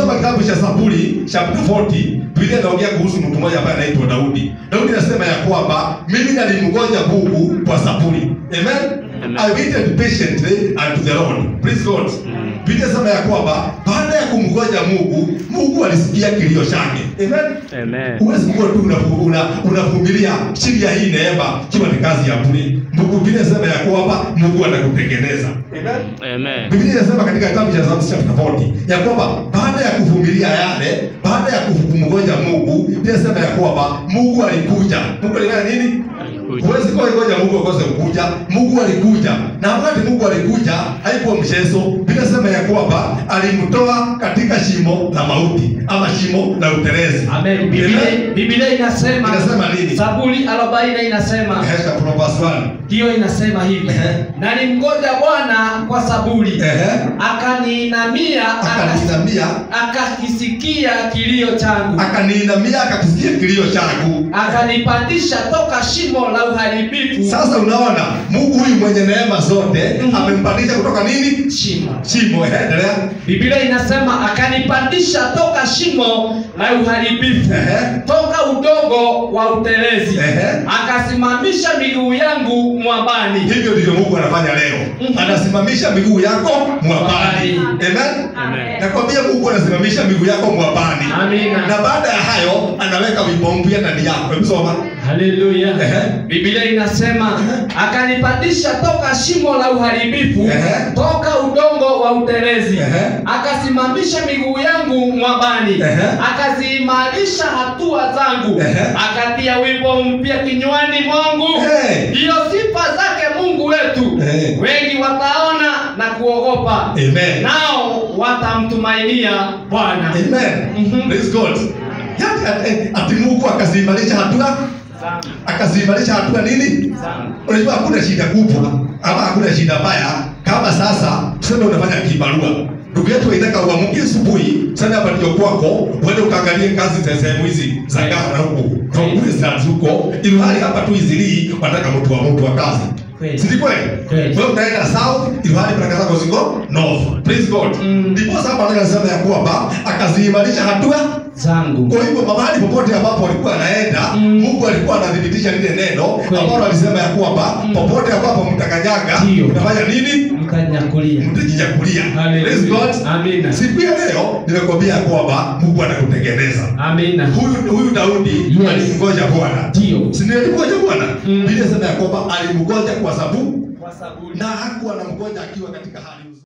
ukisoma kitabu cha Zaburi chapter 40 Biblia inaongea kuhusu mtu mmoja ambaye anaitwa Daudi. Daudi anasema ya kwamba mimi nalimngoja Mungu kwa saburi. Amen. Amen. I waited patiently unto the Lord. Praise God. Biblia inasema ya kwamba baada ya kumngoja Mungu, Mungu alisikia kilio chake. Amen. Amen. Huwezi kuwa tu unavu- una- unavumilia chini ya hii neema kiwa ni kazi ya bure. Mungu Biblia inasema ya kwamba Mungu anakutengeneza. Amen. Amen. Biblia inasema katika kitabu cha Psalms chapter 40 ya kwamba baada ya kuvumilia yale, baada ya kumngoja Mungu, Biblia inasema ya kwamba Mungu alikuja. Mungu alifanya nini? Alikuja. Huwezi kuwa ngoja Mungu akose kukuja. Mungu alikuja. Na wakati Mungu alikuja, haikuwa mchezo. Biblia inasema ya kwamba alimtoa katika shimo la mauti ama shimo la utelezi. Amen. Biblia, Amen. Biblia inasema Inasema nini? Zaburi 40 inasema Hesha Proverbs 1. hiyo inasema hivi Ehe. na nimgoja Bwana kwa saburi Ehe. akaniinamia akas- Akaniinamia, akakisikia kilio changu akaniinamia akakisikia kilio changu. akanipandisha toka shimo la uharibifu Sasa unaona Mungu huyu mwenye neema zote Mhm. amempandisha kutoka nini? shimo Shimo. Ehe, Endelea. Biblia inasema akanipandisha toka shimo la uharibifu Ehe. toka udogo wa utelezi Ehe. akasimamisha miguu yangu mwambani Hivyo ndivyo Mungu anafanya leo. Mhm. Anasimamisha miguu yako mwambani. Amen. Amen. Nakwambia Mungu anasimamisha miguu yako mwambani. Amina. Na baada ya hayo anaweka wimbo mpya ndani yako. Hebu soma. Haleluya. Ehe. Biblia inasema akanipandisha toka shimo la uharibifu, Ehe. toka udongo wa utelezi, Ehe. akasimamisha miguu yangu mwambani, Ehe. akaziimarisha hatua zangu, Ehe. akatia wimbo mpya kinywani mwangu. Hey. Ndiyo sifa zake Mungu wetu. Ehe. Wengi wataona na kuogopa, Amen. nao watamtumainia Bwana. Amen. Mhm. Praise God. Yaani ati- ati Mungu akaziimarisha hatua Zangu, akaziimarisha hatua nini? zangu. Unajua hakuna shida kubwa ama hakuna shida mbaya kama sasa tuseme unafanya kibarua. Ndugu yetu waitaka uamke asubuhi, sasa hapa ndio kwako, uende ukaangalie kazi za sehemu hizi za gara huku. Kaukule za huko, ili hali hapa tu izilii wataka mtu wa mtu wa kazi. Kweli. Si kweli? Kweli. Wewe unaenda south, ili hali baraka zako ziko north. Praise God. Mm. Ndipo sasa hapa anasema ya kwamba akaziimarisha hatua zangu kwa hivyo mahali popote ambapo alikuwa anaenda Mm. Mungu alikuwa anathibitisha lile neno Kweli. ambalo alisema ya kwamba Mm. popote ambapo mtakanyaga Ndio. mtafanya nini? mkanyakulia Mtajinyakulia. Hallelujah. Praise God. Amina. Siku ya leo nimekwambia ya kwamba Mungu anakutengeneza. amina Huyu huyu Daudi Yes. alimngoja Bwana. ndio Si ndio alimngoja Bwana? Mm. Biblia inasema ya kwamba alimngoja kwa sababu kwa saburi na hakuwa anamngoja akiwa katika hali nzuri.